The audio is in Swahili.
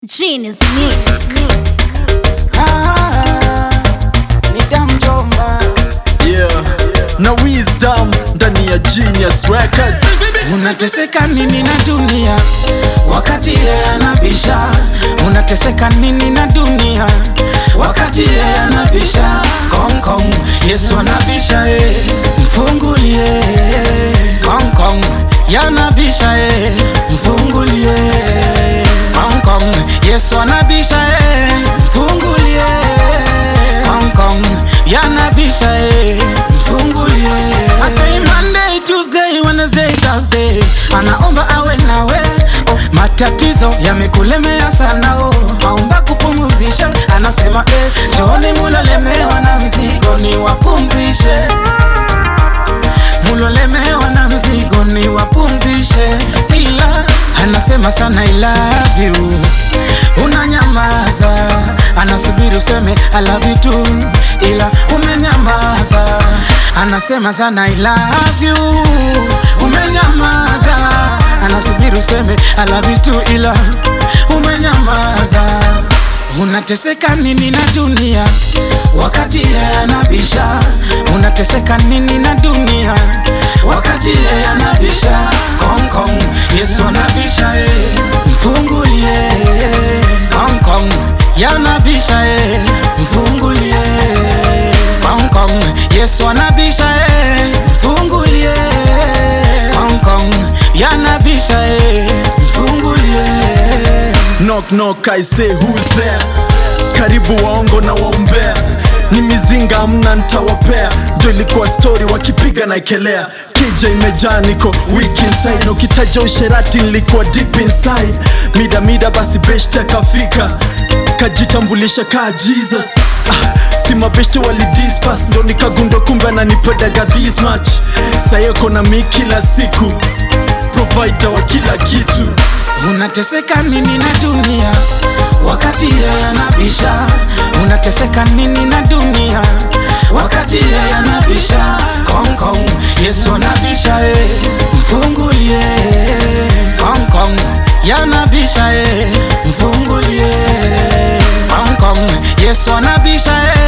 Genius Music. Ah, nitamjomba yeah. na wisdom ndani ya genius records unateseka nini na dunia wakati yeye anabisha unateseka nini na dunia wakati yeye anabisha Kong Kong Yesu anabisha eh mfungulie Kong Kong yanabisha eh mfungulie Kong Kong Yesu anabisha eh mfungulie Kong Kong yanabisha eh mfungulie I say Monday, Tuesday, Wednesday, Thursday anaomba awe nawe oh, matatizo yamekulemea sana oh, aomba kupumzisha anasema eh, njooni mulolemewa na mzigo ni wapumzishe mulolemewa na mzigo ni wapumzishe ila anasema sana I love you unanyamaza anasubiri useme I love you too ila umenyamaza anasema sana I love you umenyamaza anasubiri useme I love you too ila umenyamaza unateseka nini na dunia wakati yeye anabisha unateseka nini na dunia wakati yeye anabisha Kong Kong Yesu anabisha eh mfungulie Kong Kong yanabisha eh mfungulie Kong Kong Yesu anabisha eh mfungulie Kong Kong yanabisha eh mfungulie knock knock I say who's there karibu waongo na waombea ni mizinga amna ntawapea ndio ilikuwa story wakipiga na ekelea kija imejaa niko weak inside na ukitaja usherati nilikuwa deep inside mida mida basi beshte akafika kajitambulisha kaa jesus ah, si mabeshte walidispas ndo nikagundo kumbe ananipedaga this much sayeko na mi kila siku provider wa kila kitu unateseka nini na dunia wakati yeye anabisha unateseka nini na dunia wakati yeye anabisha Kong Kong Yesu anabisha eh mfungulie Kong Kong yanabisha eh mfungulie Kong Kong Yesu anabisha eh